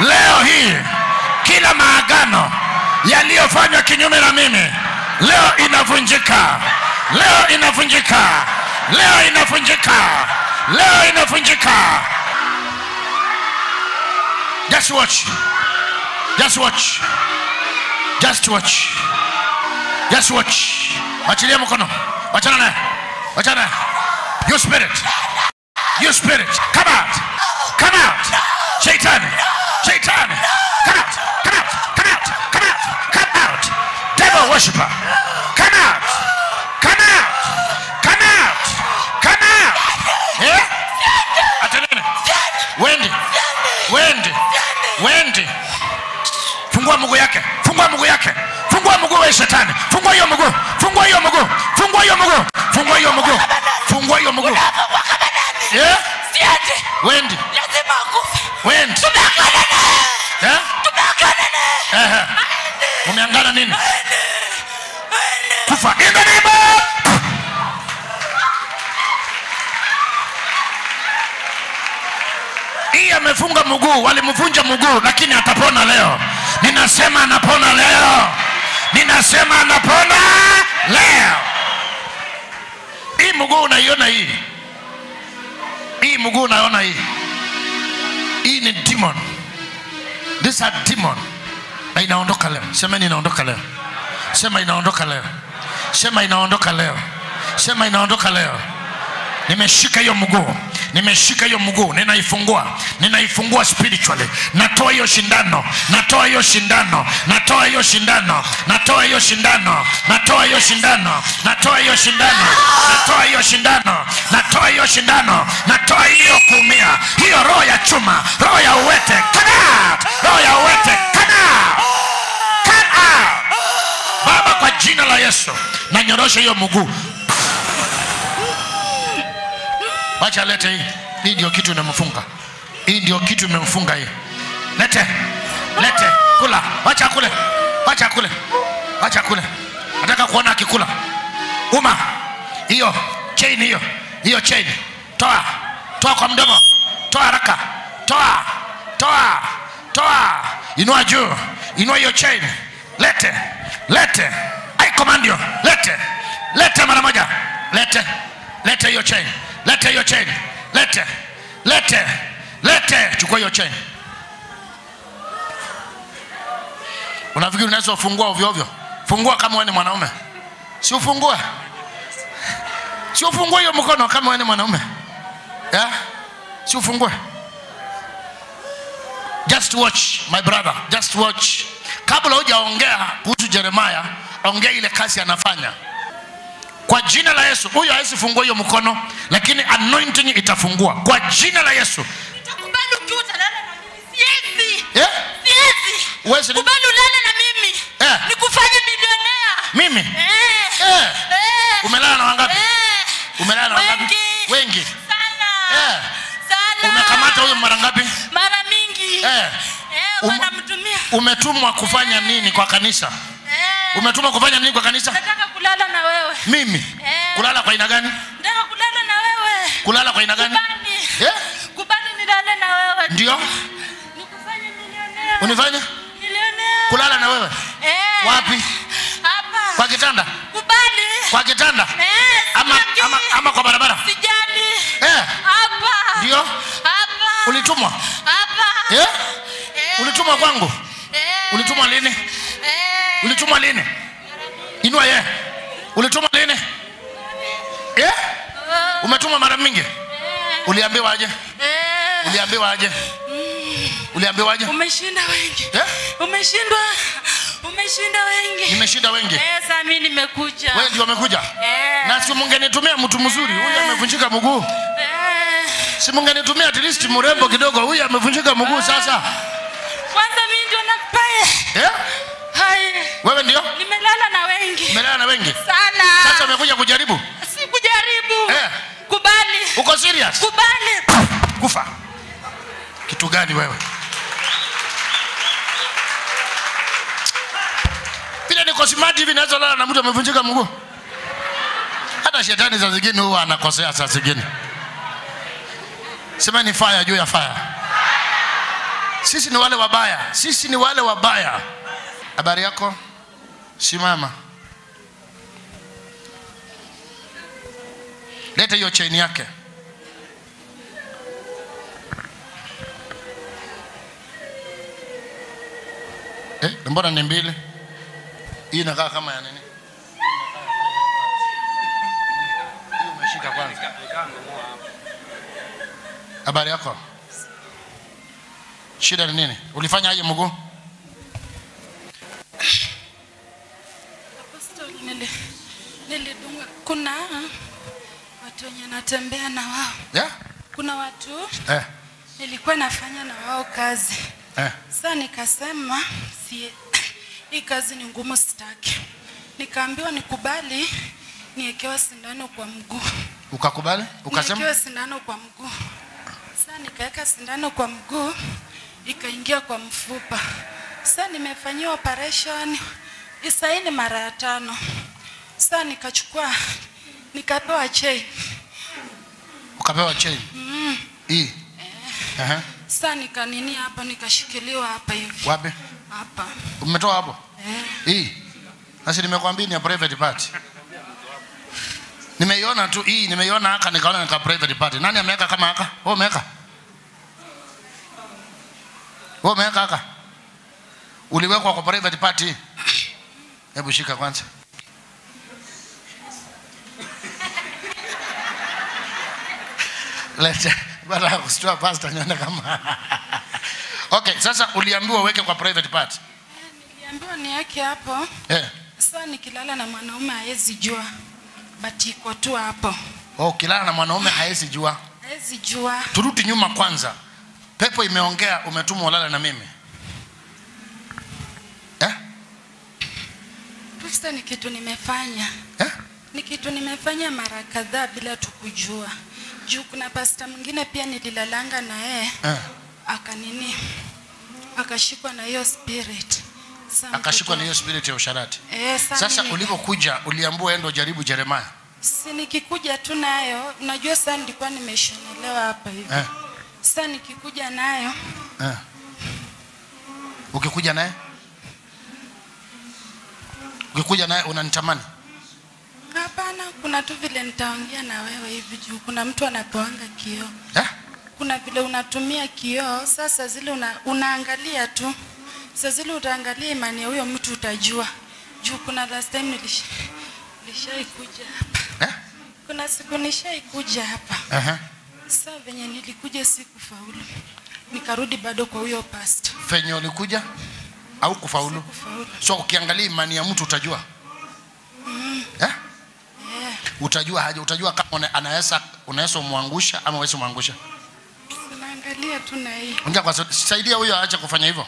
leo hii kila maagano yaliyofanywa kinyume na mimi leo inavunjika leo inavunjika leo inavunjika leo inavunjika just watch just watch just watch just watch wachilia mkono wachana naye wachana naye you spirit you spirit come out come out shetani shetani come out come out come out come out come out devil worshiper come out come out come out come out eh atenene wendi wendi wendi fungua mguu yake fungua mguu yake fungua mguu wa shetani fungua hiyo mguu fungua hiyo mguu fungua hiyo mguu fungua hiyo mguu fungua hiyo mguu yeah Siende. wendi Lazima akufe. wendi Tumeagana naye. eh Tumeagana naye. ehe umeangana nini Aende. Aende. kufa in the name of hii amefunga mguu walimvunja mguu lakini atapona leo ninasema anapona leo ninasema anapona leo hii mguu unaiona hii hii mguu unaona hii hii ni demon this a demon na inaondoka leo semeni inaondoka leo sema inaondoka leo sema inaondoka leo sema inaondoka leo nimeshika hiyo mguu nimeshika hiyo mguu ninaifungua ninaifungua spiritually natoa hiyo shindano natoa hiyo shindano natoa hiyo shindano natoa hiyo shindano natoa hiyo shindano natoa hiyo shindano natoa hiyo shindano natoa hiyo shindano natoa hiyo kuumia hiyo roho ya chuma roho ya uwete come out roho ya uwete come out come out baba kwa jina la yesu nanyorosha hiyo mguu wacha lete hii hii ndio kitu imemfunga hii ndio kitu imemfunga hii lete lete kula wacha kule wacha kule wacha kule nataka kuona akikula uma hiyo chain hiyo hiyo chain toa toa kwa mdomo toa haraka toa toa toa inua juu inua hiyo chain lete lete i command you lete lete mara moja lete lete hiyo chain lete hiyo chain lete lete lete chukua hiyo chain unafikiri unaweza ufungua ovyo ovyo fungua kama wewe ni mwanaume si ufungue si ufungue hiyo mkono kama wewe ni mwanaume yeah? si ufungue just watch my brother just watch kabla hujaongea kuhusu jeremaya ongea ile kazi anafanya kwa jina la yesu huyo hawezi fungua hiyo mkono lakini anointing itafungua kwa jina la yesu Utakubali ukiwa utalala na mimi. Siwezi. yeah? Siwezi. Uwezi ni- Kubali ulale na mimi. Eh. Nikufanye milionea. mimi Eh. Eh. Eh. umelala na wangapi Eh. umelala na wangapi Wengi. wengi Sana. Eh. Sana. umekamata huyo mara ngapi Mara mingi. Eh. Eh, Um- wanamtumia. umetumwa kufanya nini kwa kanisa Eh. umetumwa kufanya nini kwa kanisa Nataka kulala na wewe. mimi Eh. kulala kwa aina gani Nataka kulala na wewe. kulala kwa aina gani Kubali. Eh? Kubali nilale na wewe. ndio Nikufanye milionea. unifanye Milionea. kulala na wewe Eh. Wapi? Hapa. kwa kitanda Kubali. kwa kitanda Eh, ama, sitaki. ama, ama kwa barabara Sijali. eh, Hapa. ndio Hapa. ulitumwa Hapa. eh? Eh. ulitumwa kwangu Eh. ulitumwa lini Eh. ulitumwa lini inua ye ulitumwa lini eh? Oh. umetumwa mara mingi Eh. uliambiwa aje Eh. uliambiwa aje uliambiwa aje Umeshinda wengi. eh? Umeshindwa. Umeshinda wengi. nimeshinda wengi Eh, sasa mimi nimekuja. wewe ndio umekuja Eh. na si mungenitumia mtu mzuri huyu amevunjika mguu Eh. si mungenitumia at least mrembo kidogo huyu amevunjika mguu sasa Kwanza mimi ndio nakupaye. eh? Hai. wewe ndio Nimelala na wengi. umelala na wengi Sana. sasa umekuja kujaribu Sikujaribu. Eh. Kubali. uko serious Kubali. kufa kitu gani wewe vile niko smart hivi naweza lala na mtu amevunjika mguu hata shetani saa zingine huwa anakosea saa zingine sema ni fire juu ya fire sisi ni wale wabaya sisi ni wale wabaya habari yako simama leta hiyo chaini yake eh, mbona ni mbili hii inakaa kama ya nini Hii umeshika kwanza habari yako shida ni nini ulifanya aje mguu Apostoli, nili- nilidunga. Kuna watu wenye natembea na wao, yeah? kuna watu eh, nilikuwa nafanya na wao kazi. eh. Sasa nikasema si, hii kazi ni ngumu, sitaki. Nikaambiwa nikubali niekewe sindano kwa mguu, ukakubali ukasema niekewe sindano kwa mguu. Sasa nikaweka sindano kwa mguu, ikaingia kwa mfupa. Sasa nimefanyiwa operation isaini mara ya tano. Sasa nikachukua nikapewa chain. ukapewa chain hii Aha. Sasa nikanini hapa nikashikiliwa hapa hivi wapi hapa umetoa hapo eh. hii sasa nimekwambia ni ya private party nimeiona tu hii nimeiona haka nikaona nika private party nani ameweka kama haka wewe umeweka wewe umeweka haka uliwekwa kwa private party hebu shika kwanza leta baada ya kusitua pasta nione kama okay sasa uliambiwa uweke kwa private party Niliambiwa niweke hapo. eh Sasa nikilala na mwanaume hawezi jua, but iko tu hapo, Oh, ukilala na mwanaume haezi jua. hawezi jua. Turudi nyuma kwanza. Pepo imeongea, umetumwa ulale na mimi eh? Sasa ni kitu nimefanya, Eh? ni kitu nimefanya mara kadhaa bila tu kujua. Juu kuna pasta mwingine pia nililalanga na yeye Eh. akanini, akashikwa na hiyo spirit. Sasa Akashikwa na mtoto- hiyo spirit ya usharati. Eh, sasa Sasa mimi- ulipokuja uliambiwa endo jaribu Yeremia. si nikikuja tu nayo, unajua sasa nilikuwa nimeshonelewa hapa hivi. Eh. Sasa nikikuja nayo Eh. Ukikuja naye ukikuja naye unanitamani Hapana, kuna tu vile nitaongea na wewe hivi juu kuna mtu anapewanga kioo. eh? Kuna vile unatumia kioo, sasa zile una, unaangalia tu. Sasa zile utaangalia imani ya huyo mtu utajua. Juu kuna last time nilish, nilishaikuja hapa. Eh? Kuna siku nishaikuja hapa. Uh-huh. Sasa venye nilikuja sikufaulu. Nikarudi bado kwa huyo pastor. Fenye ulikuja au kufaulu? Kufaulu. So ukiangalia imani ya mtu utajua eh? Eh, Utajua haja, utajua kama una- anaweza unaweza umwangusha ama uwezi umwangusha. unaangalia tu na hii. Ongea kwa sauti. Saidia huyo aache kufanya hivyo.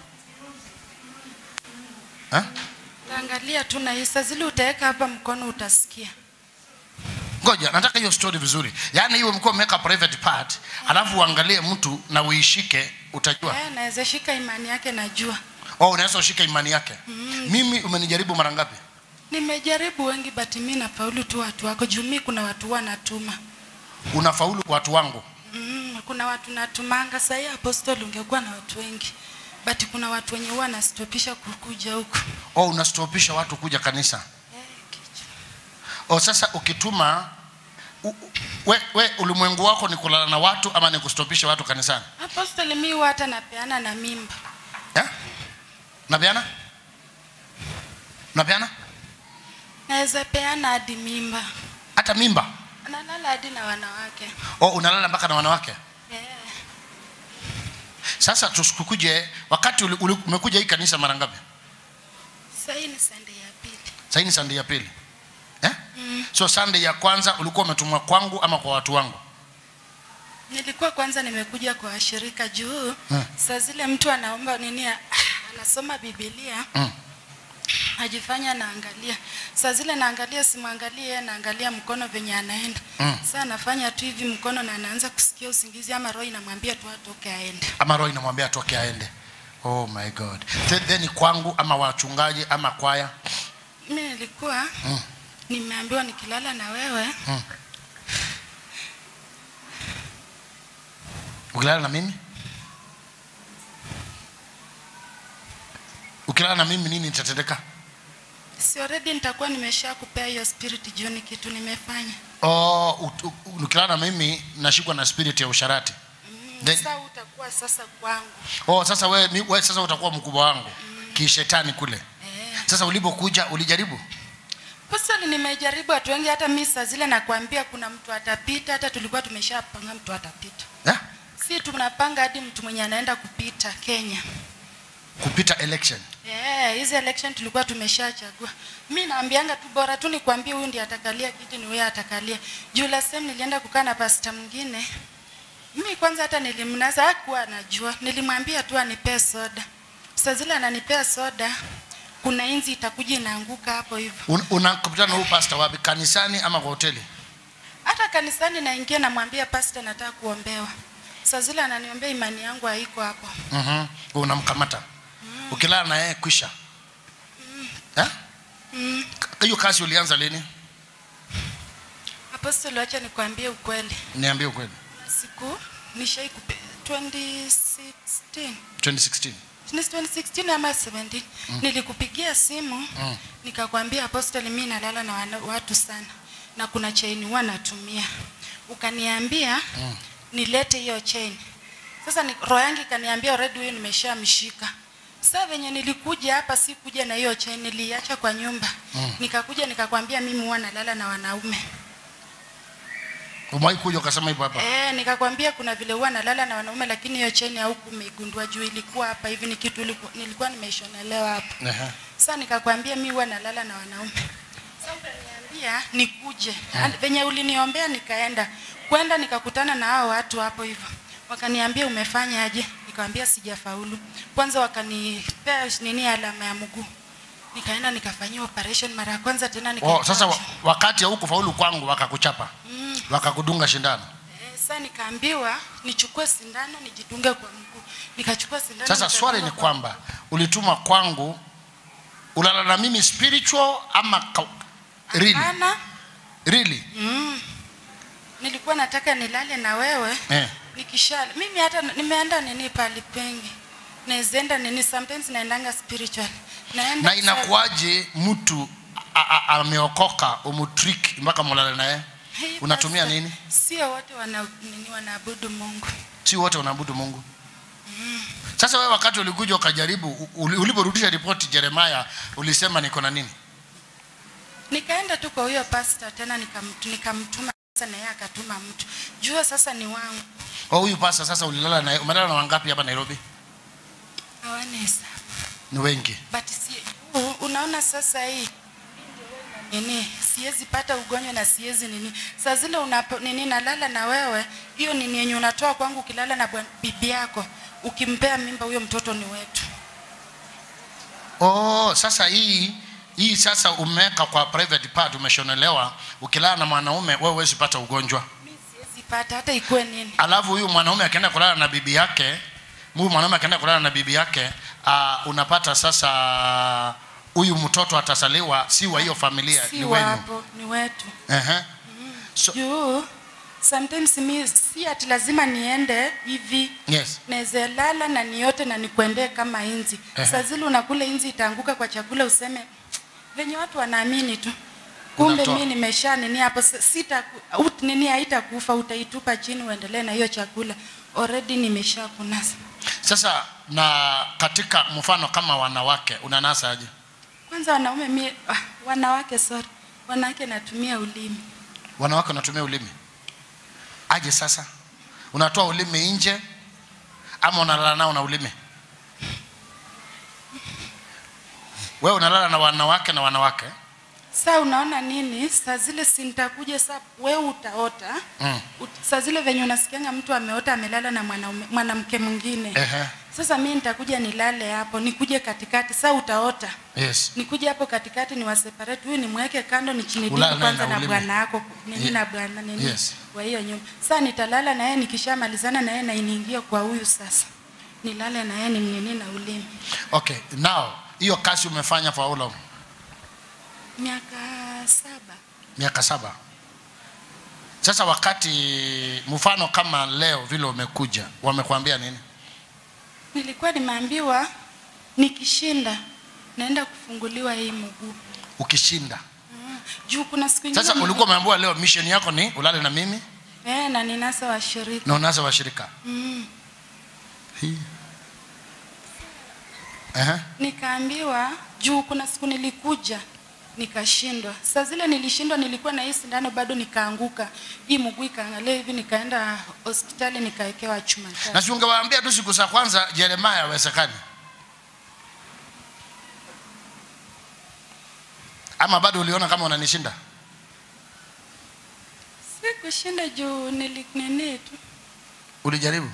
Eh? Utaangalia tu na hii. Sasa zile utaweka hapa mkono utasikia. Ngoja, nataka hiyo story vizuri. Yaani hiyo mko umeweka private part, alafu uangalie mtu na uishike utajua. Eh, naweza shika imani yake najua. Oh, unaweza ushike imani yake. Mimi umenijaribu mara ngapi? Nimejaribu wengi but mimi nafaulu tu watu wako juu mimi kuna watu huwa natuma. Unafaulu kwa watu wangu. Mm, kuna watu natumanga sasa hii apostol ungekuwa na watu wengi. But kuna watu wenye huwa nastopisha kukuja huku. Oh, unastopisha watu kuja kanisa. Eh, kichwa. Oh, sasa ukituma u, u- we, we ulimwengu wako ni kulala na watu ama ni kustopisha watu kanisani? Apostol mimi huwa hata napeana na mimba. Eh? Napeana? Napeana? Naweza peana hadi mimba. Hata mimba. Nalala hadi na wanawake. Oh, unalala mpaka na wanawake? Eh. Sasa tusikuje wakati uli, uli, umekuja hii kanisa mara ngapi? Sasa hii ni Sunday ya pili. Sasa hii ni Sunday ya pili. Eh? Mm. So Sunday ya kwanza ulikuwa umetumwa kwangu ama kwa watu wangu? Nilikuwa kwanza nimekuja kwa washirika juu Mm. saa zile mtu anaomba nini ah, anasoma Biblia Mm. ajifanya naangalia saa zile naangalia simwangalie yeye naangalia mkono venye anaenda Mm. saa anafanya tu hivi mkono na anaanza kusikia usingizi ama roho inamwambia tu atoke aende Ama roho inamwambia atoke aende. Oh my God. Then, then kwangu ama wachungaji ama kwaya. mimi nilikuwa Mm. nimeambiwa nikilala na wewe Mm. Ukilala na mimi? ukilala na mimi nini itatendeka si already nitakuwa nimesha kupea hiyo spirit juu ni kitu nimefanya oh, ut- u- ukilala na mimi nashikwa na spirit ya usharati Then- sasa utakuwa sasa kwangu oh, sasa we, mi- we sasa utakuwa mkubwa wangu kishetani kule eh. sasa ulipokuja ulijaribu Pasali nimejaribu watu wengi, hata mi saa zile nakwambia kuna mtu atapita, hata tulikuwa tumeshapanga mtu atapita, yeah? si tunapanga hadi mtu mwenye anaenda kupita Kenya. kupita election Eh, hizi election tulikuwa tumeshachagua. Mi naambianga tu bora tu nikwambie huyu ndiye atakalia kiti ni huyu atakalia. Juu last time nilienda kukaa na pasta mwingine. Mimi kwanza hata nilimnaza hakuwa anajua. Nilimwambia tu anipee soda. Saa zile ananipea soda, kuna inzi itakuja inaanguka hapo hivyo. Un, unakutana na huyu pastor wapi kanisani ama kwa hoteli Hata kanisani naingia namwambia pasta nataka kuombewa. Saa zile ananiombea imani yangu haiko hapo. mm unamkamata ukilala na yeye kwisha Eh? Mm. K- hiyo kazi ulianza lini Apostol, acha nikwambie ukweli. niambie ukweli Siku nishai kupe 2016 2016 Ni 2016 ama 17 nilikupigia simu Mm. nikakwambia Apostle, mimi nalala na wana- watu sana na kuna chain huwa natumia, ukaniambia Mm. nilete hiyo chain. Sasa ni, roho yangu ikaniambia already huyu nimeshamshika. Sasa venye nilikuja hapa, si kuja na hiyo chain, niliacha kwa nyumba Mm. nikakuja nikakwambia mimi huwa nalala na wanaume umewahi kuja ukasema hivyo hapa Eh, nikakwambia kuna vile huwa nalala na wanaume lakini hiyo cheni hauku umeigundua juu ilikuwa hapa hivi ni kitu ilikuwa, nilikuwa nimeishonelewa hapa. Ehe. Sasa nikakwambia mi huwa nalala na wanaume. Sasa ukaniambia nikuje. Mm. Venye uliniombea nikaenda. Kwenda nikakutana na hao watu hapo hivyo. Wakaniambia umefanya aje? Nikamwambia sijafaulu. Kwanza wakanipea nini alama ya mguu. Nikaenda nikafanyia operation mara ya kwanza tena nika oh, sasa wa, wakati hauku faulu kwangu wakakuchapa mm. wakakudunga shindano Eh, Sasa nikaambiwa nichukue sindano nijidunge kwa mguu. Nikachukua sindano. sasa nikadunga swali ni kwa- kwamba ulituma kwangu ulala na mimi spiritual ama ka, really? Hapana. Really? Mm. Nilikuwa nataka nilale na wewe Eh. nikisha mimi hata nimeenda nini pali pengi. Naezenda nini sometimes naendanga spiritual. Naenda na inakuwaje mtu a- a- ameokoka umutrik mpaka mulale naye Hey, unatumia pastor, nini Sio wote wana nini wanaabudu Mungu. si wote wanaabudu mungu sasa wewe wakati ulikuja ukajaribu u- uli- uliporudisha ripoti jeremaya ulisema niko na nini Nikaenda tu kwa huyo pastor tena nikam- nikamtuma sasa na yeye akatuma mtu. Jua sasa ni wangu. oh, huyu pasa sasa ulilala naye umelala na wangapi hapa nairobi Hawana hesabu. ni wengi but si, u- unaona sasa hii nini siwezi pata ugonjwa na siwezi nini saa zile unapo nini nalala na wewe hiyo nini yenye unatoa kwangu ukilala na bwan- bibi yako ukimpea mimba huyo mtoto ni wetu oh, sasa hii hii sasa umeweka kwa private part umeshonelewa ukilala na mwanaume wewe huwezi pata ugonjwa mi siwezi pata hata ikuwe nini alafu huyu mwanaume akienda kulala na bibi yake huyu mwanaume akienda kulala na bibi yake uh, unapata sasa huyu mtoto atasaliwa si wa hiyo familia si ni wenyu wapo ni wetu Ehe. so, juu sometimes mi si ati lazima niende hivi yes naweza lala na niote na nikuendee kama inzi Ehe. saa zile unakula inzi itaanguka kwa chakula useme venye watu wanaamini tu kumbe Unatoa. mi nimesha nini hapo s- sita ut, nini haitakufa utaitupa chini uendelee na hiyo chakula already nimesha kunasa sasa na katika mfano kama wanawake unanasa aje kwanza wanaume mi ah, wanawake sorry wanawake natumia ulimi wanawake wanatumia ulimi aje sasa unatoa ulimi nje ama unalala nao na ulimi wewe unalala na wanawake na wanawake saa unaona nini saa zile si nitakuja saa wewe utaota mm. Ut- saa zile venye unasikianga mtu ameota amelala na mwanaume- mwanamke mwingine Ehe. sasa mi nitakuja nilale hapo nikuje katikati saa utaota yes nikuje hapo katikati ni waseparate huyu nimweke kando ni chini Ulale dipu naye kwanza na na ulimi. bwana yako nini Ye- na bwana nini Yes. wa hiyo nyumba saa nitalala na yeye nikishamalizana na yeye na iniingie kwa huyu sasa nilale na yeye nimnini na ulimi okay now hiyo kazi umefanya for how long miaka saba miaka saba sasa wakati mfano kama leo vile umekuja wamekwambia nini nilikuwa nimeambiwa nikishinda naenda kufunguliwa hii mguu ukishinda mm. juu kuna siku ingine sasa mguu- ulikuwa umeambiwa leo mission yako ni ulale na mimi eh, na ninasa washirika na unaza washirika mm. Hii. Ehe. nikaambiwa juu kuna siku nilikuja nikashindwa saa zile nilishindwa nilikuwa na hii sindano bado nikaanguka hii mguu ikaangalia hivi nikaenda hospitali nikawekewa chuma tatu. na si ungewaambia tu siku za kwanza jeremaya awezekani ama bado uliona kama unanishinda sikushinda juu nilinini tu ulijaribu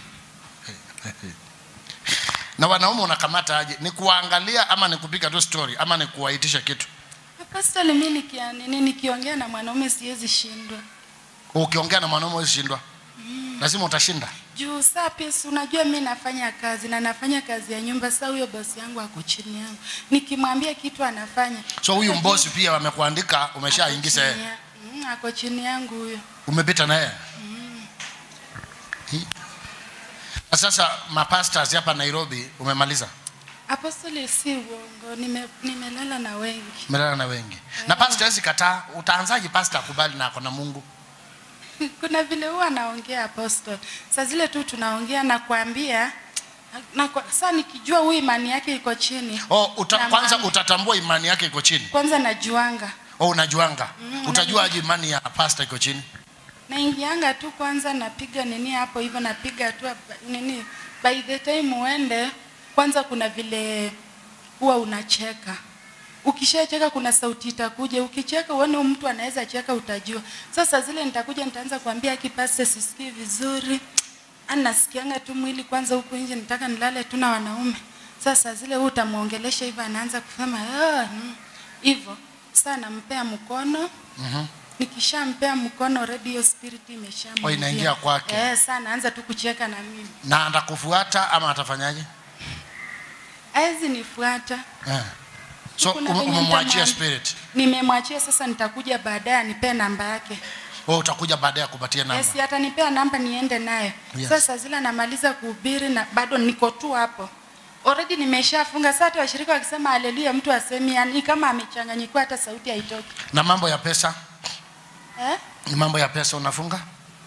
na wanaume unakamata aje ni kuwaangalia ama ni kupiga tu story ama ni kuwaitisha kitu apostoli mi nikia nini nikiongea na mwanaume siwezi shindwa ukiongea na mwanaume usishindwa lazima utashinda juu saa pia si unajua mi nafanya kazi na nafanya kazi ya nyumba saa huyo bosi yangu ako chini yangu nikimwambia kitu anafanya so huyu Sasa mbosi pia wamekuandika umeshaingiza Ako yeye chini ya- Mm, ako chini yangu huyo umepita na yeye Hii. na sasa mapastors hapa nairobi umemaliza apostoli si uongo nime- nimelala na wengi umelala na wengi na pastor hawezi kataa utaanzaje pastor akubali na ako na mungu kuna vile huwa anaongea apostol saa zile tu tunaongea na kuambia na kwa, saa nikijua huyu imani yake iko chini oh, uta, Na kwanza maana- utatambua imani yake iko chini kwanza najuanga oh, unajuanga Mm, utajua aje imani ya pastor iko chini naingianga tu kwanza napiga nini hapo hivyo napiga tu hapa- nini by the time uende kwanza kuna vile huwa unacheka ukishacheka kuna sauti itakuja ukicheka uone huyu mtu anaweza cheka utajua sasa zile nitakuja nitaanza kuambia kipase sisikii vizuri Ani nasikianga tu mwili kwanza huku nje nitaka nilale tu na wanaume sasa zile huu utamwongelesha hivyo anaanza kusema "Ah, mm." hivyo saa nampea mkono Mhm. nikishampea mkono already hiyo spirit imeshamwingia. Oh, inaingia kwake. Eh, saa naanza tu kucheka na mimi. na atakufuata ama atafanyaje Hawezi nifuata. eh. so Kuna ume- venye umemwachia nitamwambia. spirit Nimemwachia sasa nitakuja baadaye anipee namba yake. wewe utakuja baadaye kupatia namba Yes, atanipea namba niende nayo. Yes. Sasa zile namaliza kuhubiri na bado niko tu hapo. Already nimeshafunga. Sasa hata washirika wakisema haleluya mtu asemi yani kama amechanganyikiwa hata sauti haitoki. na mambo ya pesa Eh? ni mambo ya pesa unafunga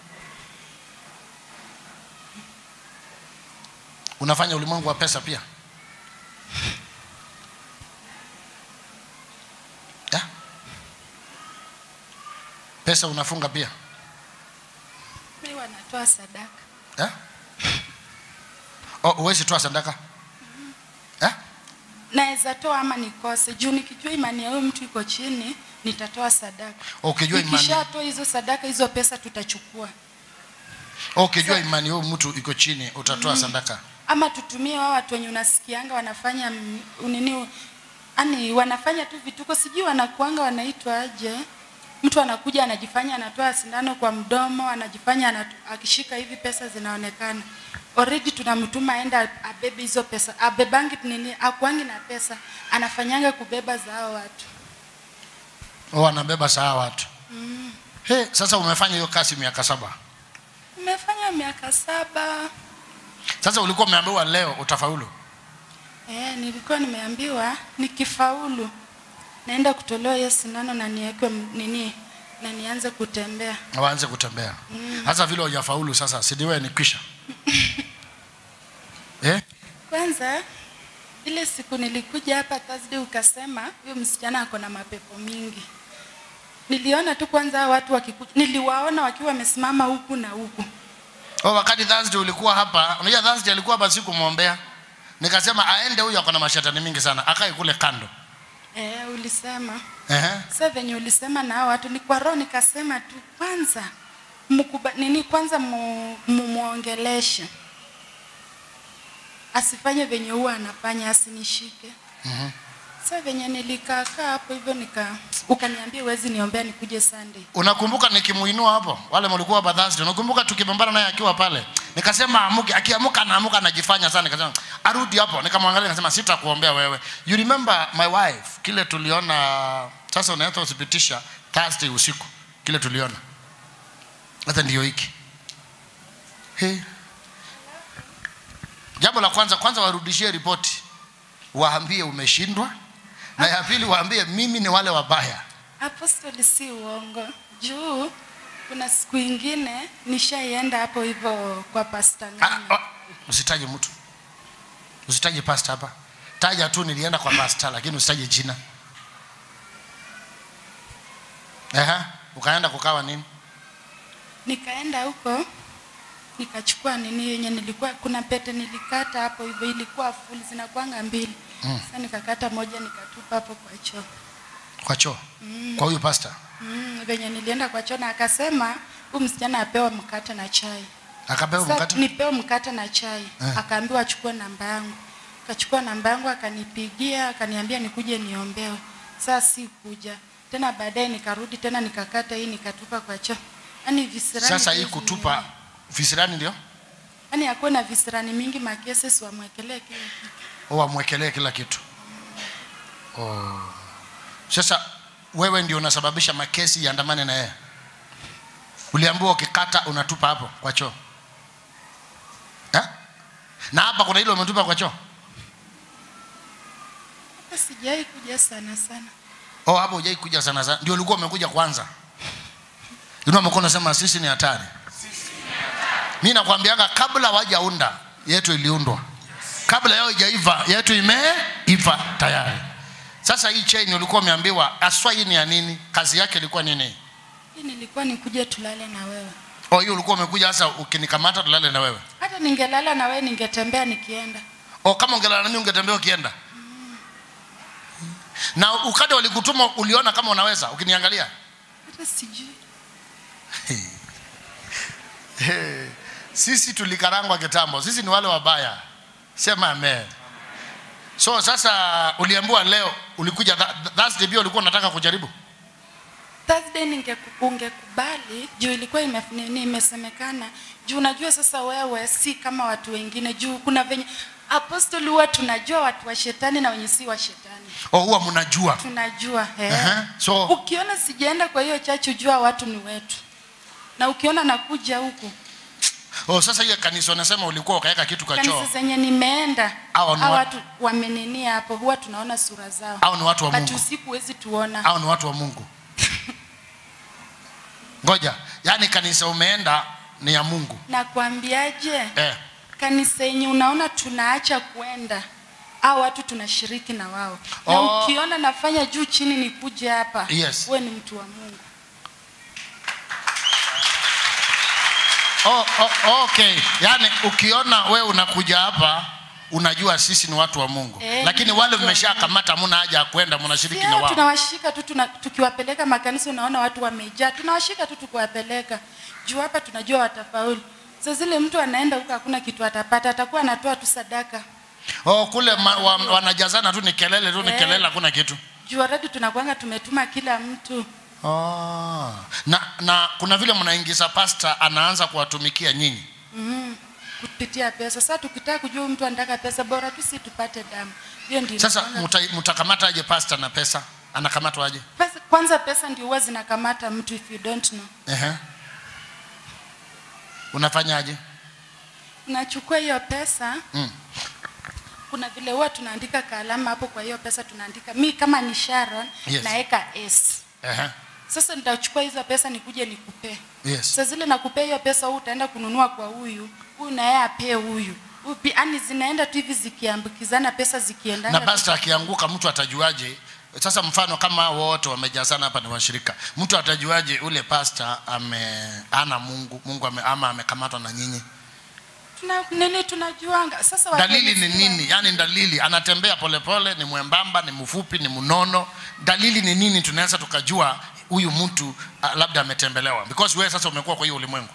unafanya ulimwengu wa pesa pia ya? pesa unafunga pia Mimi wanatoa sadaka. ya? Oh, uwezi toa sadaka ya? naweza toa ama nikose juu nikijua imani ya huyu mtu iko chini nitatoa sadaka ukijua imani nikishatoa hizo sadaka hizo pesa tutachukua ukijua imani huyu mtu iko chini utatoa sadaka ama tutumie wao watu wenye unasikianga wanafanya m- nini ani wanafanya tu vituko sijui wanakuanga wanaitwa aje mtu anakuja anajifanya anatoa sindano kwa mdomo anajifanya anatu, akishika hivi pesa zinaonekana already tunamtuma aenda abebe hizo pesa abebangi nini akuangi na pesa anafanyanga kubeba za hao watu oh, anabeba saa watu He, sasa umefanya hiyo kazi miaka saba Nimefanya miaka saba. sasa ulikuwa umeambiwa leo utafaulu Eh, nilikuwa nimeambiwa nikifaulu naenda kutolewa hiyo sindano na niwekwe m- nini na nianze kutembea. na waanze kutembea hasa vile hujafaulu sasa sidiwe ni kwisha eh? Kwanza ile siku nilikuja hapa Thursday ukasema huyo msichana ako na mapepo mingi. Niliona tu kwanza hao watu wakikuja, niliwaona wakiwa wamesimama huku na huku. oh, wakati Thursday ulikuwa hapa unajua Thursday alikuwa hapa sikumwombea nikasema aende huyu ako na mashetani mingi sana akae kule kando Eh, ulisema Ehe. sasa venye ulisema na hao watu ni kwa roho nikasema tu kwanza mkuba, nini kwanza mu- mumuongeleshe asifanye venye huwa anafanya asinishike Mhm. sasa venye nilikaakaa hapo hivyo nika ukaniambia huwezi niombea nikuje Sunday unakumbuka nikimuinua hapo wale mlikuwa hapa Thursday unakumbuka tukipambana naye akiwa pale nikasema amuke akiamuka anaamuka anajifanya sana nikasema arudi hapo nikamwangalia nikasema sitakuombea wewe you remember my wife kile tuliona sasa unaweza uthibitisha Thursday usiku kile tuliona hata ndio hiki He. jambo la kwanza kwanza warudishie ripoti waambie umeshindwa na ya pili waambie mimi ni wale wabaya apostoli si uongo juu kuna siku ingine nishaienda hapo hivyo kwa pasta Ah, ngani ah, usitaje mtu usitaje pasta hapa taja tu nilienda kwa pasta lakini usitaje jina Aha, ukaenda kukawa nini nikaenda huko nikachukua nini yenye nilikuwa kuna pete nilikata hapo hivyo ilikuwa full zinakwanga mbili Mm. sasa nikakata moja nikatupa hapo kwa choo kwa choo kwa huyu pasta mm, venye nilienda kwa choo na akasema huyu msichana apewa mkate na chai akapewa Sasa mkate nipewe mkate na chai Eh. akaambiwa achukue namba yangu akachukua namba yangu akanipigia akaniambia nikuje niombewe saa si kuja tena baadaye nikarudi tena nikakata hii nikatupa kwa choo yani visirani sasa hii tu kutupa visirani ndio yani akuwe na visirani mingi makeses wamwekelee kile kitu au wamwekelee kila kitu oh. sasa wewe ndio unasababisha makesi yaandamane na yeye uliambiwa ukikata unatupa hapo kwa choo eh? na hapa kuna ile umetupa kwa choo hata sijai kuja sana sana oh, hapo hujai kuja sana sana ndio ulikuwa umekuja kwanza inua mkono unasema sisi ni hatari mi nakwambiaga kabla wajaunda yetu iliundwa kabla yao ijaiva yetu imeiva tayari sasa hii chain ulikuwa umeambiwa aswa hii ni ya nini kazi yake ilikuwa nini hii nilikuwa nikuje tulale na wewe oh, hiyo ulikuwa umekuja sasa ukinikamata tulale na wewe hata ningelala na wewe ningetembea nikienda oh, kama ungelala nami ungetembea ukienda na ukade walikutuma uliona kama unaweza ukiniangalia hata sijui Hey, sisi tulikarangwa kitambo sisi ni wale wabaya sema amen so sasa uliambiwa leo ulikuja tha- thursday pia ulikuwa unataka kujaribu Thursday ninge ungekubali juu ilikuwa ime, nini, imesemekana juu unajua sasa wewe si kama watu wengine juu kuna venye apostoli huwa tunajua watu wa shetani na wenye si wa shetani oh, huwa mnajua tunajua eh. Aha, so ukiona sijaenda kwa hiyo chachu jua watu ni wetu na ukiona nakuja huku oh, sasa hiyo kanisa unasema ulikuwa ukaweka kitu kwa choo kanisa zenye nimeenda Hao ni hao wa- watu wameninia hapo huwa tunaona sura zao au ni watu wa but mungu usiku huwezi tuona au ni watu wa mungu ngoja yaani kanisa umeenda ni ya mungu nakwambiaje eh. kanisa yenye unaona tunaacha kwenda au watu tunashiriki na wao na Oh. ukiona nafanya juu chini nikuje hapa Yes. we ni mtu wa mungu oh, oh, okay yaani ukiona we unakuja hapa unajua sisi ni watu wa mungu Eh, lakini ni wale watu wa mmeshakamata hamuna haja ya kwenda mnashiriki na Yeah, wao tunawashika tu tuna, tukiwapeleka makanisa unaona watu wamejaa tunawashika tu tukiwapeleka juu hapa tunajua watafaulu sa zile mtu anaenda huko hakuna kitu atapata atakuwa anatoa tu sadaka oh, kule ma, wa, wanajazana tu ni kelele tu ni Eh. kelele hakuna kitu juu already tunakwanga tumetuma kila mtu oh. na, na kuna vile mnaingiza pasta anaanza kuwatumikia nyinyi mm, kupitia pesa sasa tukitaka kujua huyu mtu anataka pesa bora tu si tupate damu hiyo ndio sasa inakuanga- mta- mtakamata aje pasta na pesa anakamatwa aje pesa, kwanza pesa ndio huwa zinakamata mtu if you don't know Ehe. unafanyaje unachukua hiyo pesa mm. kuna vile huwa tunaandika kaalama hapo kwa hiyo pesa tunaandika mi kama ni sharon Yes. naeka s Ehe. sasa nitachukua hizo pesa nikuje nikupee yes sasa zile nakupea hiyo pesa huu utaenda kununua kwa huyu huyu naye apee huyu Huyu pi- yaani zinaenda tu hivi zikiambukizana pesa zikiendana na tu. pasta akianguka mtu atajuaje sasa mfano kama wote wamejazana hapa ni washirika mtu atajuaje ule pasta ame ana mungu mungu ame, ama amekamatwa na nyinyi tuna nini tunajuanga sasa watu dalili ni wenye si wa- nini yaani dalili anatembea polepole ni mwembamba ni mfupi ni mnono dalili ni nini tunaweza tukajua huyu mtu uh, labda ametembelewa because wewe sasa umekuwa kwa hiyo ulimwengu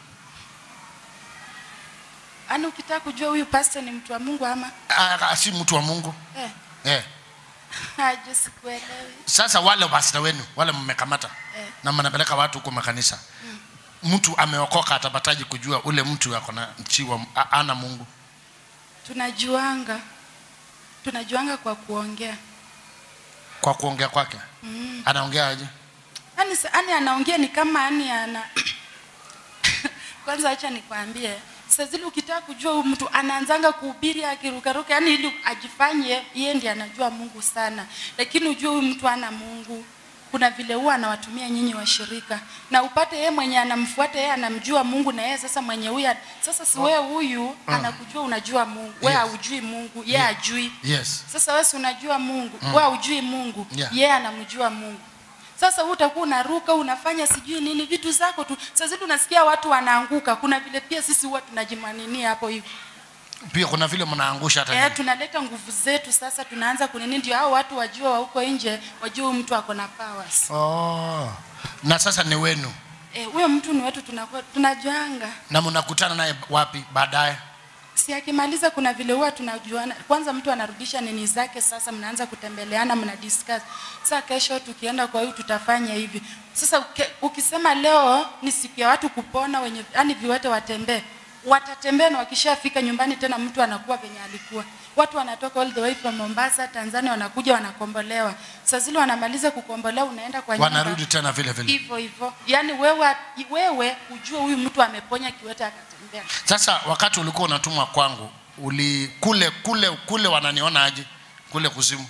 yaani ukitaka kujua huyu pastor ni mtu wa mungu ama uh, si mtu wa mungu eh, eh. aje sikuelewi sasa wale pasta wenu wale mmekamata eh. na mnapeleka watu huko makanisa mtu ameokoka atapataji kujua ule mtu ako na chiwa a- ana mungu tunajuanga tunajuanga kwa kuongea kwa kuongea kwake mm. anaongea aje yani, yani anaongea ni kama yani ana kwanza acha nikwambie saa zile ukitaka kujua huyu mtu anaanzanga kuhubiri akirukaruka yani ili ajifanye yeye ndiye anajua mungu sana lakini ujue huyu mtu ana mungu kuna vile huwa anawatumia nyinyi washirika na upate yeye mwenye anamfuata yeye anamjua mungu na yeye sasa mwenye huyu sasa si wewe huyu anakujua unajua mungu wewe Yes. haujui mungu yeye Yeah. ajui yes sasa wewe si unajua mungu mm. wewe hujui mungu Yeah. yeye anamjua mungu sasa wewe utakuwa unaruka unafanya sijui nini vitu zako tu sasa zile unasikia watu wanaanguka kuna vile pia sisi huwa tunajimaninia hapo hivyo pia kuna vile mnaangusha hata eh, nyinyi. tunaleta nguvu zetu sasa tunaanza kunini ndio hao watu wajua wa huko nje wajue huyu mtu ako na powers oh. na sasa ni wenu eh, huyo mtu ni wetu tunakuwa tunajuanga na mnakutana naye wapi baadaye si akimaliza kuna vile huwa tunajuana kwanza mtu anarudisha nini zake sasa mnaanza kutembeleana mna discuss sasa kesho tukienda kwa huyu tutafanya hivi sasa uke, ukisema leo ni siku ya watu kupona wenye yani viwete watembee watatembea na wakishafika nyumbani tena mtu anakuwa venye alikuwa watu wanatoka all the way from mombasa tanzania wanakuja wanakombolewa saa zile wanamaliza kukombolewa unaenda kwa nyumba wanarudi tena vile vile hivyo hivyo yaani wewe wewe ujue huyu mtu ameponya kiwete akatembea sasa wakati ulikuwa unatumwa kwangu uli kule kule kule wananiona aje kule kuzimu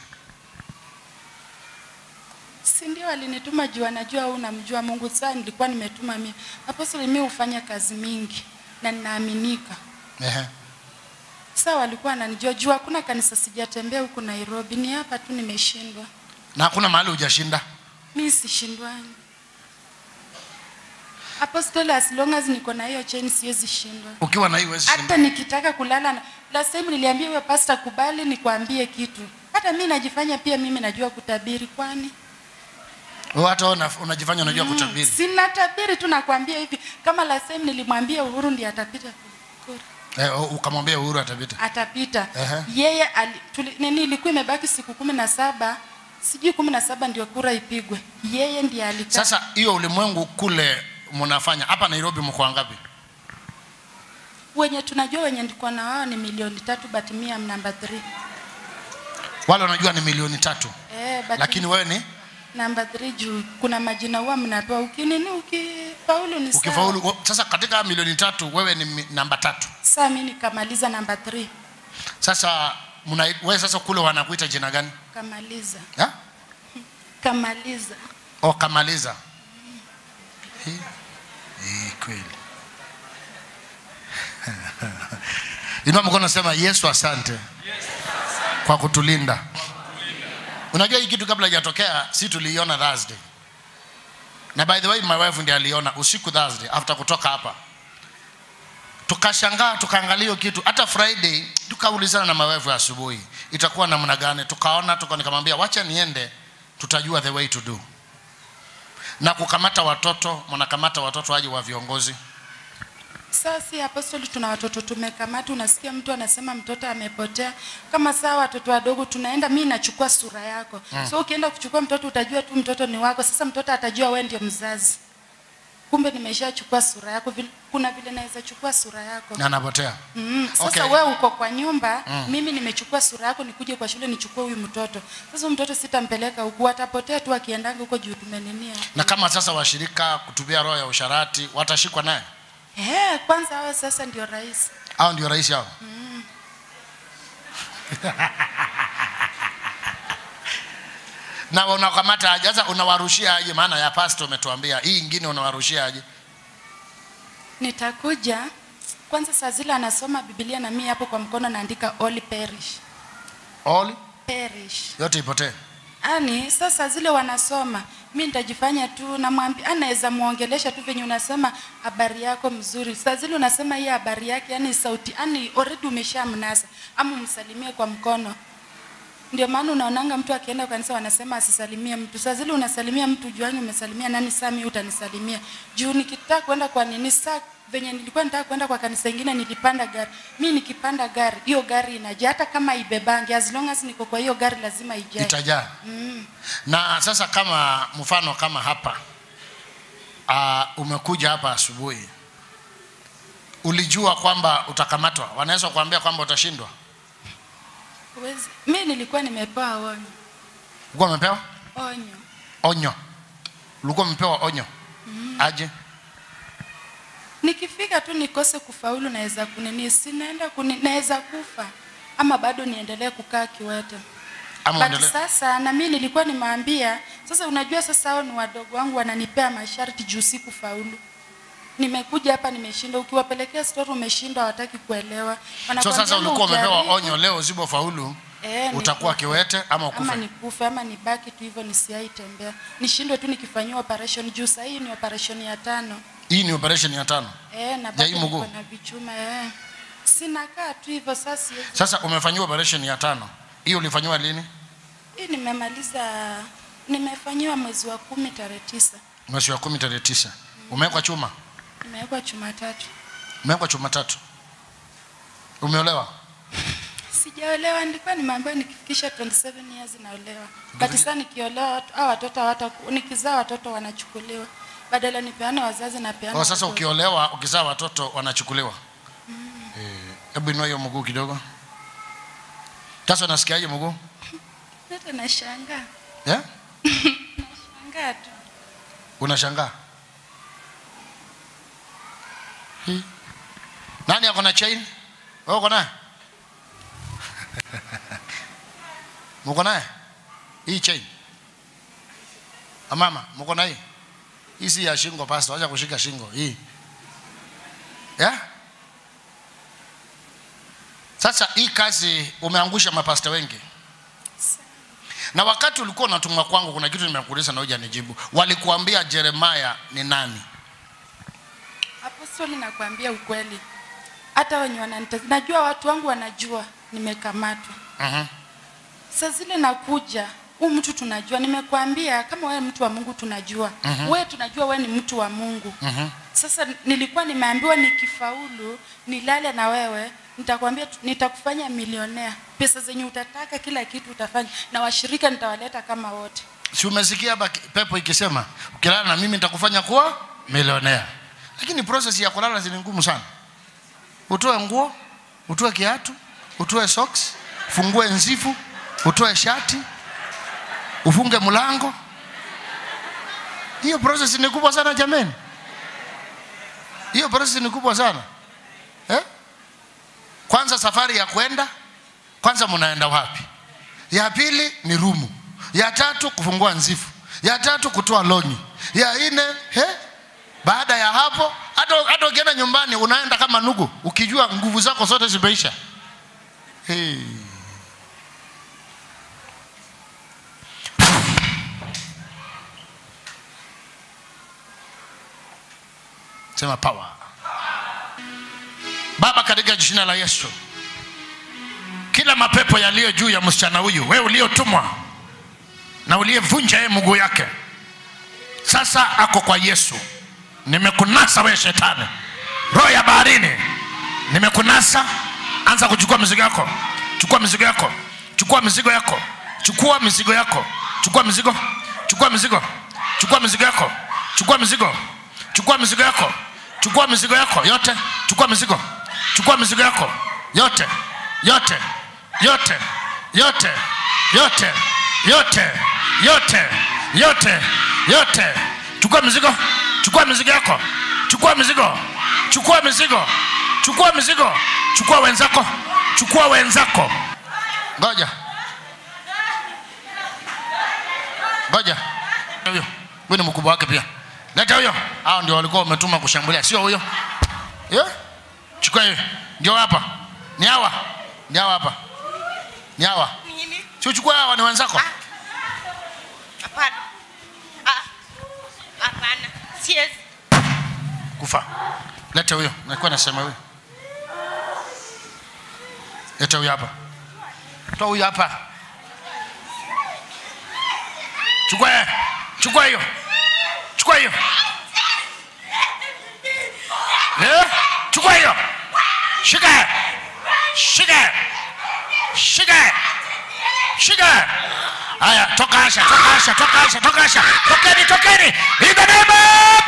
si ndio alinituma juu anajua au namjua mungu saa nilikuwa nimetuma mimi apostoli mi hufanya kazi mingi na ninaaminika Ehe. saa walikuwa ananijua juu hakuna kanisa sijatembea huku nairobi ni hapa tu nimeshindwa na hakuna mahali hujashinda mi sishindwani apostoli as long as niko na hiyo cheni siwezi shindwa ukiwa na hii huwezi hata shinda nikitaka kulala na last time niliambia huyo pasta kubali nikwambie kitu hata mi najifanya pia mimi najua kutabiri kwani Wewe hata wewe una- unajifanya unajua kutabiri sina tabiri tu nakwambia hivi kama last time nilimwambia uhuru ndiye atapita kura eh, ukamwambia uhuru atapita atapita Ehe. yeye ali, tuli, nini ilikuwa imebaki siku kumi na saba sijui kumi na saba ndio kura ipigwe yeye ndiye alikaa sasa hiyo ulimwengu kule mnafanya hapa nairobi mko wangapi wenye tunajua wenye ndiko na wao ni milioni tatu but mi am number three wale wanajua ni milioni tatu eh, but lakini wewe ni number three juu kuna majina huwa mnapewa ukinini ukifaulu ni sawa. ukifaulu wo- sasa katika milioni tatu wewe ni mi- namba tatu saa mi nikamaliza number three sasa mna, wewe sasa kule wanakuita jina gani kamaliza ha? kamaliza o kamaliza Hii- hii kweli inua mkono sema yesu asante kwa kutulinda unajua hii kitu kabla ijatokea si tuliiona thursday na by the way my wife ndiye aliona usiku thursday after kutoka hapa tukashangaa tukaangalia hiyo kitu hata friday tukaulizana na my wife asubuhi itakuwa namna gani tukaona tuka nikamwambia wacha niende tutajua the way to do na kukamata watoto mnakamata watoto waje wa viongozi Sasa si apostoli, tuna watoto tumekamata. Unasikia mtu anasema mtoto amepotea, kama saa watoto wadogo tunaenda, mi nachukua sura yako mm. So ukienda kuchukua mtoto utajua tu mtoto ni wako. Sasa mtoto atajua wewe ndio mzazi, kumbe nimeshachukua sura yako. Vile- Kuna vile naweza chukua sura yako na anapotea Mm, sasa Okay. okay. wewe uko kwa nyumba mm. mimi nimechukua sura yako nikuje kwa shule nichukue huyu mtoto sasa huyu mtoto sitampeleka huku atapotea tu akiendanga huko juu tumeninia na kama sasa washirika kutubia roho ya usharati watashikwa naye eh kwanza hawa sasa ndio rais au ndio rais yao na unakamata aje sasa unawarushia aje maana ya pasto umetuambia hii ingine unawarushia aje nitakuja kwanza saa zile anasoma biblia na mimi hapo kwa mkono naandika all perish all perish yote ipotee ani sasa zile wanasoma mi nitajifanya tu namwambia anaweza muongelesha tu venye unasema habari yako mzuri saa zile unasema hii habari yake yani sauti yani already umeshamnasa ama umsalimie kwa mkono ndio maana unaonanga mtu akienda kanisa wanasema asisalimie mtu saa zile unasalimia mtu juani umesalimia nani saa mi utanisalimia juu nikitaka kwenda kwa nini saa venye nilikuwa nitaka kwenda kwa kanisa ingine nilipanda gari mi nikipanda gari hiyo gari inajaa hata kama ibebangi as long as niko kwa hiyo gari lazima ijae itajaa na sasa kama mfano kama hapa uh, umekuja hapa asubuhi ulijua kwamba utakamatwa wanaweza kuambia kwamba utashindwa Huwezi- mi nilikuwa nimepewa onyo ulikuwa umepewa onyo onyo ulikuwa umepewa onyo aje nikifika tu nikose kufaulu naweza kunini sinaenda kuni, naweza kufa ama bado niendelee kukaa kiwete ama But uendelee sasa na mimi nilikuwa nimeambia sasa unajua sasa hao ni wadogo wangu wananipea masharti juu si kufaulu nimekuja hapa nimeshinda ukiwapelekea story umeshinda hawataki kuelewa so Wanakuambia sasa ama ulikuwa umepewa ujaribu, onyo leo usipofaulu eh, utakuwa nikufe. kiwete ama ama ukufe nikufe ama nibaki tu hivyo nisiaitembea nishindwe tu nikifanyiwa operation juu sahii ni operation ya tano hii ni operation ya tano eh, na Ya bado hii mguu? niko na vichuma eh. sinakaa tu hivyo sasa siwezi- sasa umefanyiwa operation ya tano hiyo ulifanyiwa lini hii nimemaliza nimefanyiwa mwezi wa kumi tarehe tisa mwezi wa kumi tarehe tisa umewekwa chuma nimewekwa chuma tatu umewekwa chuma tatu umeolewa sijaolewa nilikuwa nimeambiwa nikifikisha 27 years naolewa but sasa nikiolewa watu- hao watoto hawata nikizaa watoto wanachukuliwa badala nipeane wazazi na peana kwa sasa watoto. ukiolewa ukizaa watoto wanachukuliwa Eh, hebu inua hiyo mguu kidogo sasa unasikiaje mguu hata nashangaa yeah? shangaa tu unashangaa Hi. nani ako na chain wewe uko naye mko naye hii chain amama mko na hii hii si ya shingo pastor acha kushika shingo hii yeah? sasa hii kazi umeangusha mapasta wengi na wakati ulikuwa unatumwa kwangu kuna kitu nimekuuliza na hujanijibu walikuambia jeremaya ni nani apostoli nakwambia ukweli hata wenye wananita najua watu wangu wanajua nimekamatwa uh-huh. saa zile nakuja huu mtu tunajua nimekwambia kama wewe mtu wa mungu tunajua mm-hmm. wewe tunajua wewe ni mtu wa mungu uh-huh. sasa nilikuwa nimeambiwa nikifaulu nilale na wewe nitakwambia tu- nitakufanya milionea pesa zenye utataka kila kitu utafanya na washirika nitawaleta kama wote si umesikia hapa ki- pepo ikisema ukilala na mimi nitakufanya kuwa milionea lakini process ya kulala zini ngumu sana utoe nguo utoe kiatu utoe socks fungue nzifu utoe shati ufunge mlango hiyo process ni kubwa sana jameni hiyo process ni kubwa sana eh? kwanza safari ya kwenda kwanza mnaenda wapi ya pili ni rumu ya tatu kufungua nzifu ya tatu kutoa lonyi ya nne he baada ya hapo hata hata ukienda nyumbani unaenda kama nugu ukijua nguvu zako zote zimeisha hey. sema power baba katika jina la yesu kila mapepo yaliyo juu ya msichana huyu wewe uliotumwa na uliyevunja yeye mguu yake sasa ako kwa yesu nimekunasa wewe shetani roho ya baharini nimekunasa anza kuchukua mizigo yako chukua mizigo yako chukua mizigo yako chukua mizigo yako chukua mizigo chukua mizigo chukua mizigo yako chukua mizigo chukua mizigo yako chukua mizigo yako yote chukua mizigo chukua mizigo yako yote yote yote yote yote yote yote yote yote chukua mizigo chukua mizigo yako chukua mizigo chukua mizigo chukua mizigo chukua wenzako chukua wenzako ngoja ngoja huyo huyo ni mkubwa wake pia leta huyo hao ndio walikuwa wametuma kushambulia sio huyo yeah? chukua hiyo ndio hapa ni hawa ni hawa hapa ni hawa Nini? si uchukue hawa ni wenzako Hapana. Ah, Hapana. Siwezi. kufa leta huyo nilikuwa nasema huyo leta huyo hapa toa huyo hapa chukua yeye. chukua hiyo chukua hiyo Eh, chukua hiyo shika yeye. shika yeye. shika yeye. shika yeye. haya toka asha toka asha toka asha toka asha tokeni tokeni in the name of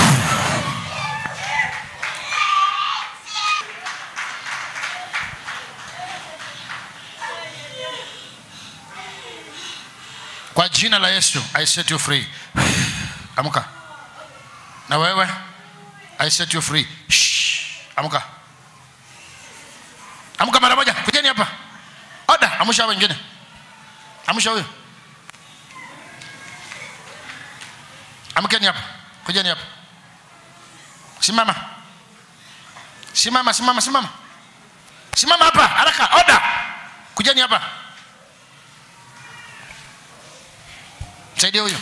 kwa jina la yesu i set you free amka na wewe I set you free. Shh. Amka. Amka mara moja. Kujeni hapa. Oda, amsha wengine. Amsha huyo. Amkeni hapa. Kujeni hapa. Simama. Simama, simama, simama. Simama hapa, haraka. Oda. Kujeni hapa. Msaidie huyo.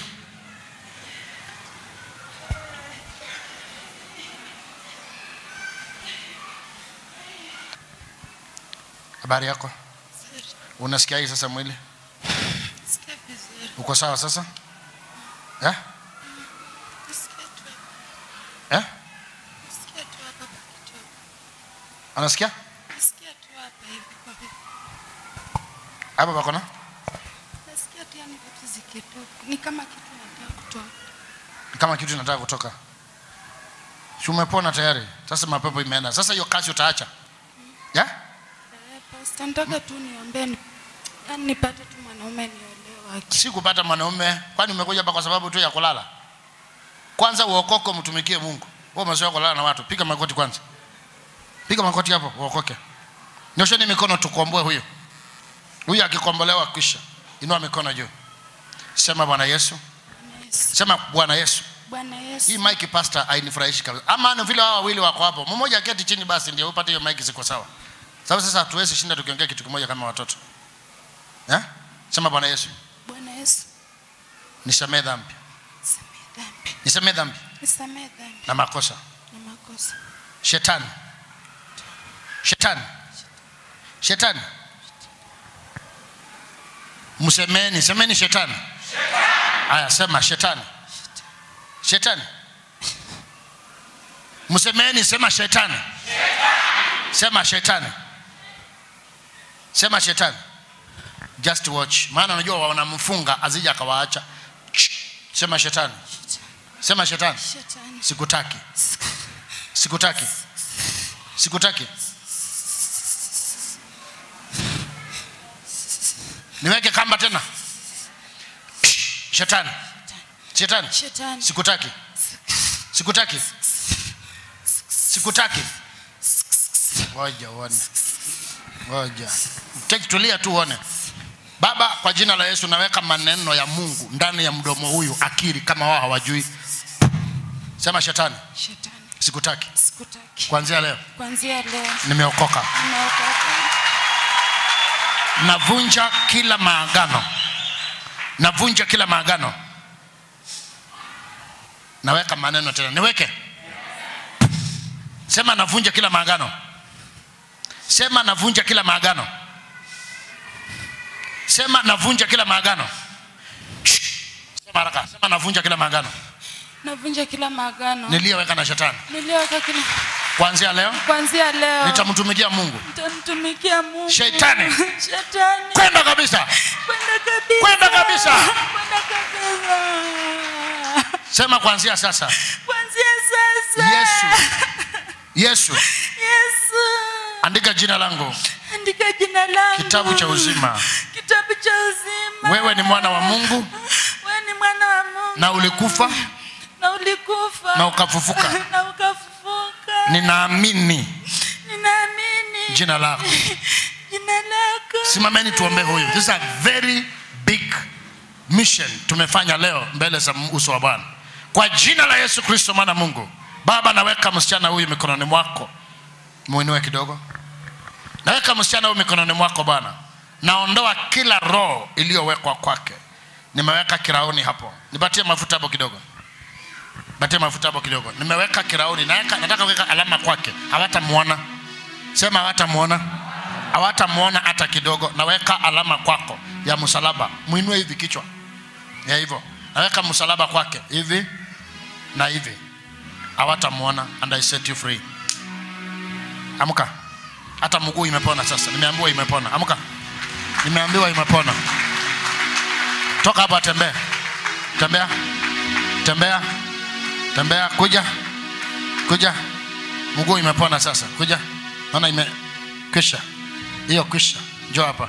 Habari yako? Unasikia hii sasa mwili? Sikia vizuri. Uko sawa sasa? Eh? Sikia tu. Eh? Sikia tu hapa kidogo. Anasikia? Sikia tu hapa hivi kwa hivi. Hapa pako na? Nasikia tu yani vitu zikitoka. Ni kama kitu nataka kutoka. Kama kitu inataka kutoka. Si umepona tayari? Sasa mapepo imeenda. Sasa hiyo kazi utaacha. Ya? Eh, Pastor, nataka tu niombee ni yani nipate tu mwanaume niolewe. Si kupata mwanaume, kwani umekuja hapa kwa sababu tu ya kulala? Kwanza uokoke umtumikie Mungu. Wewe umezoea kulala na watu. Piga magoti kwanza. Piga magoti hapo uokoke. Nyosheni mikono tukomboe huyo. Huyo akikombolewa kisha. Inua mikono juu. Sema Bwana Yesu. Bwana Yesu. Sema Bwana Yesu. Bwana Hii Yesu. mic pastor hainifurahishi kabisa. Ama ni vile hao wawili wako hapo. Mmoja aketi chini basi ndio upate hiyo mic ziko sawa. Sababu sasa hatuwezi shinda tukiongea kitu kimoja kama watoto. Eh? Sema Bwana Yesu. Bwana Yesu. Nisamee dhambi. Nisamee dhambi. Nisamee dhambi Nisamee dhambi na makosa. na makosa. Shetani. Shetani. Shetani. Msemeni, semeni shetani. Haya, sema shetani. Shetani. Msemeni, sema shetani. Sema shetani. Sema shetani. Just watch. Maana unajua wanamfunga azija akawaacha. Sema shetani. Sema shetani. Shetani. Sikutaki. Sikutaki. Sikutaki. Niweke kamba tena. Shetani. Shetani. Shetani. Sikutaki. Sikutaki. Sikutaki. Ngoja uone. Ngoja. Take tulia tu uone. Baba, kwa jina la Yesu naweka maneno ya Mungu ndani ya mdomo huyu, akili kama wao hawajui. Sema shetani, Shetani. sikutaki. Sikutaki. Kuanzia leo Kuanzia leo nimeokoka. nimeokoka. Navunja kila maagano, navunja kila maagano. Naweka maneno tena, niweke. Sema navunja kila maagano. Sema navunja kila maagano. Sema navunja kila maagano. Sema haraka. Sema navunja kila maagano Navunja kila maagano niliyoweka na shetani. niliyoweka kila Kuanzia leo kuanzia leo nitamtumikia Mungu. nitamtumikia Mungu. Shetani. Shetani. Kwenda kabisa. Kwenda kabisa. Kwenda kabisa. Kwenda kabisa. Sema kuanzia sasa. Kuanzia sasa. Yesu. Yesu. Yesu. Andika jina langu Andika jina langu. kitabu cha uzima. Kitabu cha uzima. Wewe ni mwana wa Mungu Wewe ni mwana wa Mungu. na ulikufa na ulikufa na ukafufuka. na ukafufuka. Ninaamini Ninaamini jina lako. jina lako. Simameni tuombe huyu. This is a very big mission tumefanya leo mbele za uso wa Bwana. Kwa jina la Yesu Kristo mwana wa Mungu. Baba, naweka msichana huyu mikononi mwako. Muinue kidogo. Naweka msichana huyu mikononi mwako Bwana. Naondoa kila roho iliyowekwa kwake. Nimeweka kirauni hapo. Nipatie mafuta hapo kidogo. Nipatie mafuta hapo kidogo. Nimeweka kirauni. Naweka, nataka kuweka alama kwake. Hawatamuona. Sema hawatamuona. Hawatamuona hata kidogo. Naweka alama kwako ya msalaba. Muinue hivi kichwa. Ya hivyo. Naweka msalaba kwake hivi na hivi. Hawatamuona and I set you free. Amka. Hata mguu imepona sasa. Nimeambiwa imepona. Amka. Nimeambiwa imepona. Toka hapa tembea. Tembea. Tembea. Tembea kuja. Kuja. Mguu imepona sasa. Kuja. Naona ime kwisha. Hiyo kwisha. Njoo hapa.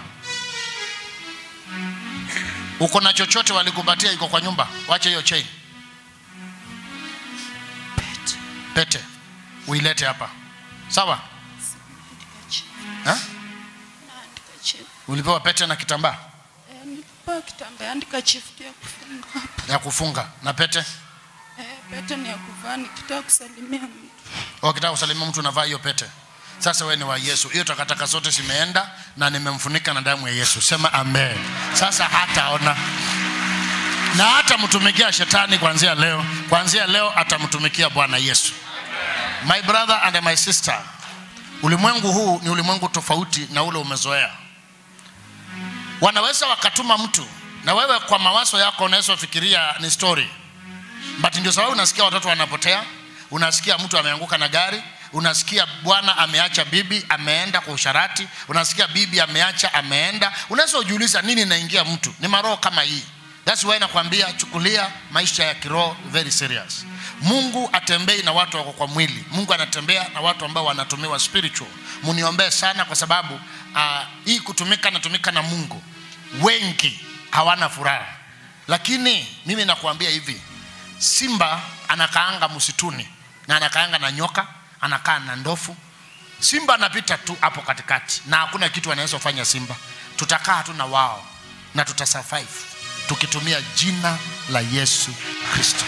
Uko na chochote walikupatia iko kwa nyumba? Wache hiyo chain. Pete. uilete hapa sawa Andika chini. eh? Naandika chini. ulipewa pete na kitambaa Eh, nilipewa kitambaa andika chief ya kufunga hapa. ya kufunga na pete Eh, pete ni ya kuvaa nikitaka kusalimia mtu. wakitaka kusalimia mtu unavaa hiyo pete sasa wewe ni wa yesu hiyo takataka zote zimeenda na nimemfunika na damu ya yesu sema amen sasa hataona na hatamtumikia shetani kuanzia leo kuanzia leo atamtumikia bwana yesu my brother and my sister ulimwengu huu ni ulimwengu tofauti na ule umezoea wanaweza wakatuma mtu na wewe kwa mawazo yako unaweza fikiria ni story but ndio sababu unasikia watoto wanapotea unasikia mtu ameanguka na gari unasikia bwana ameacha bibi ameenda kwa usharati unasikia bibi ameacha ameenda unaweza ujiuliza nini inaingia mtu ni maroho kama hii thats why nakwambia chukulia maisha ya kiroho very serious mungu atembei na watu wako kwa mwili mungu anatembea na watu ambao wanatumiwa spiritual muniombee sana kwa sababu uh, hii kutumika natumika na mungu wengi hawana furaha lakini mimi nakuambia hivi simba anakaanga msituni na anakaanga na nyoka anakaa na ndofu simba anapita tu hapo katikati na hakuna kitu anaweza kufanya simba tutakaa tu na wao na tutasurvive tukitumia jina la yesu kristo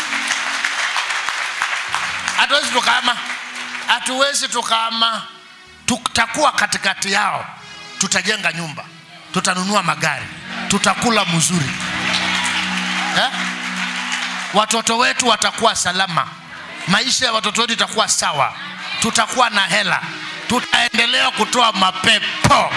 hatuwezi tukaama hatuwezi tukaama tutakuwa katikati yao tutajenga nyumba tutanunua magari tutakula mzuri eh? watoto wetu watakuwa salama maisha ya watoto wetu itakuwa sawa tutakuwa na hela tutaendelea kutoa mapepo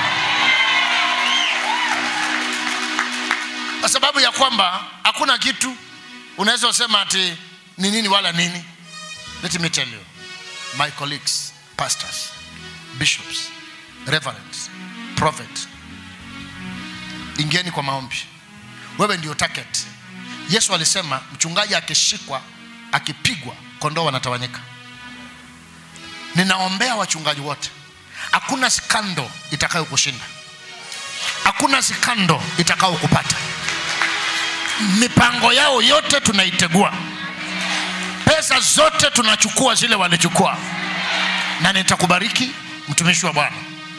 kwa sababu ya kwamba hakuna kitu unaweza usema ati ni nini wala nini let me tell you my colleagues pastors bishops reverends prophet ingieni kwa maombi wewe ndio target yesu alisema mchungaji akishikwa akipigwa kondoo wanatawanyika ninaombea wachungaji wote hakuna skando itakayokushinda hakuna skando itakayokupata mipango yao yote tunaitegua pesa zote tunachukua zile walichukua na nitakubariki mtumishi wa bwana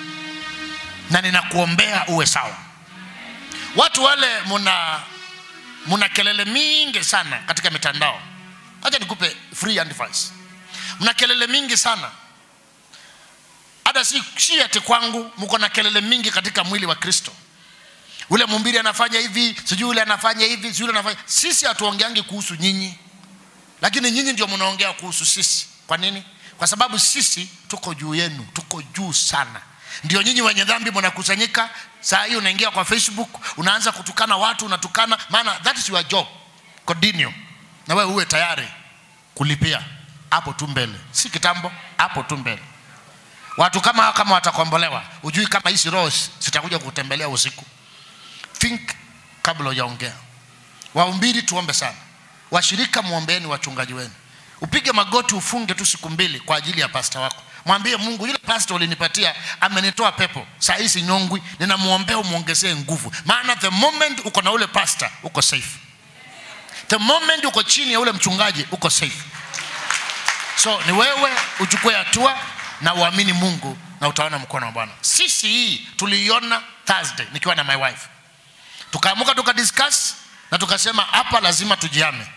na ninakuombea uwe sawa watu wale muna muna kelele mingi sana katika mitandao hacha nikupe free advice mna kelele mingi sana hata si, si ati kwangu mko na kelele mingi katika mwili wa kristo ule mumbiri anafanya hivi sijui ule anafanya hivi sijui ule anafanya sisi hatuongeangi kuhusu nyinyi lakini nyinyi ndio mnaongea kuhusu sisi kwa nini kwa sababu sisi tuko juu yenu tuko juu sana ndio nyinyi wenye dhambi mnakusanyika saa hii unaingia kwa facebook unaanza kutukana watu unatukana maana that is your job continue na wewe uwe tayari kulipia hapo tu mbele si kitambo hapo tu mbele watu kama hao kama watakombolewa ujui kama hizi roho zitakuja kutembelea usiku think kabla hujaongea waumbiri tuombe sana washirika muombeeni wachungaji wenu upige magoti ufunge tu siku mbili kwa ajili ya pasta wako mwambie mungu yule pasta ulinipatia amenitoa pepo saa hii sinyongwi ninamwombea umwongezee nguvu maana the moment uko na ule pasta uko safe the moment uko chini ya ule mchungaji uko safe so ni wewe uchukue hatua na uamini mungu na utaona mkono wa bwana sisi hii tuliiona thursday nikiwa na my wife tukaamuka tukadiscuss na tukasema hapa lazima tujiame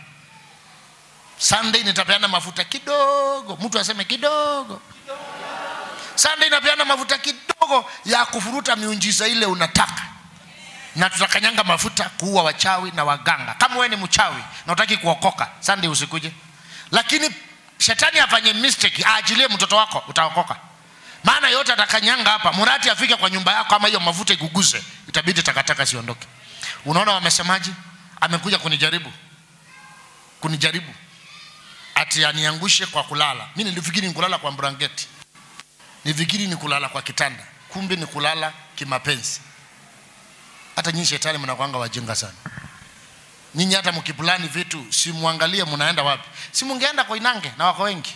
sunday nitapeana mafuta kidogo mtu aseme kidogo sunday inapeana mafuta kidogo ya kufuruta miunjiza ile unataka na tutakanyanga mafuta kuua wachawi na waganga kama wewe ni mchawi na utaki kuokoka sunday usikuje lakini shetani afanye mistake aachilie mtoto wako utaokoka maana yote atakanyanga hapa murati afike kwa nyumba yako ama hiyo mafuta iguguze itabidi takataka siondoke unaona wamesemaji amekuja kunijaribu kunijaribu ati aniangushe kwa kulala mi nilifikiri ni kulala kwa brangeti nifikiri ni kulala kwa kitanda kumbe ni kulala kimapenzi hata nyinyi shetani mnakwanga wajinga sana nyinyi hata mkipulani vitu simwangalie mnaenda wapi si mungeenda kwa inange na wako wengi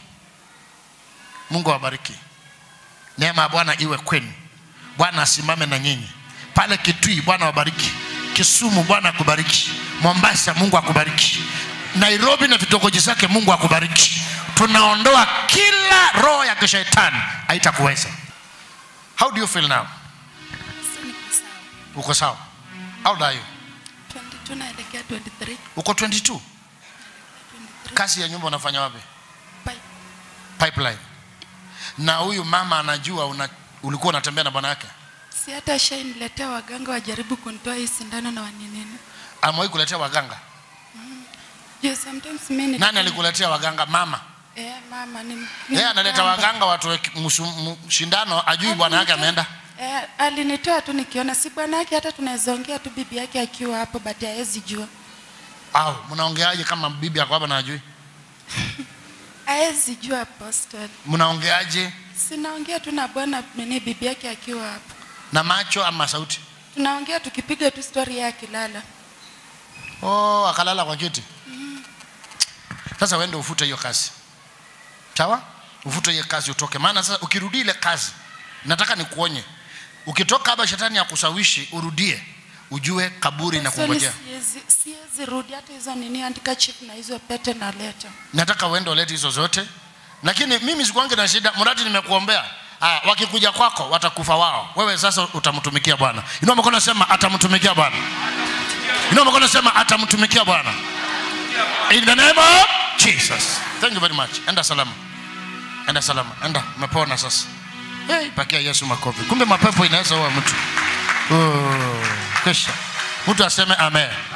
mungu awabariki neema ya bwana iwe kwenu bwana asimame na nyinyi pale kitui bwana wabariki kisumu bwana akubariki mombasa mungu akubariki nairobi na vitongoji zake mungu akubariki tunaondoa kila roho ya kishetani haitakuweza how do you feel now Sasa niko sawa. uko sawa how old are you 22 naelekea 23. uko 22 kazi ya nyumba unafanya wapi Bye. pipeline na huyu mama anajua una, ulikuwa unatembea na bwana yake Si hata shainiletea waganga wajaribu kunitoa hii sindano na waninini. amewahi kuletea waganga Juu sometimes mimi nani alikuletea waganga mama Eh, mama ni yeye analeta waganga watu shindano ajui bwana yake ameenda Eh, alinitoa tu nikiona si bwana yake hata tunaweza ongea tu bibi yake akiwa hapo but hawezi jua. au mnaongeaje kama bibi yako hapa na ajui Hawezi jua apostle. mnaongeaje Sinaongea tu na bwana nini bibi yake akiwa hapo. na macho ama sauti Tunaongea tukipiga tu story yake akilala. oh akalala kwa kiti sasa wende ufute hiyo kazi sawa ufute hiyo kazi utoke maana sasa ukirudi ile kazi nataka nikuonye ukitoka hapa shetani ya kusawishi urudie ujue kaburi na Apostle, kungojea siwezi siwezi rudi hata hizo nini handkerchief na hizo pete naleta. nataka uende ulete hizo zote lakini mimi sikuange na shida mradi nimekuombea ah, wakikuja kwako watakufa wao wewe sasa utamtumikia bwana inua mkono sema atamtumikia bwana inua mkono sema atamtumikia bwana in the name of jesus thank you very much enda salama enda salama enda umepona sasa hey, pakia yesu makofi kumbe mapepo inaweza uwa mtu oh, kisha mtu aseme amen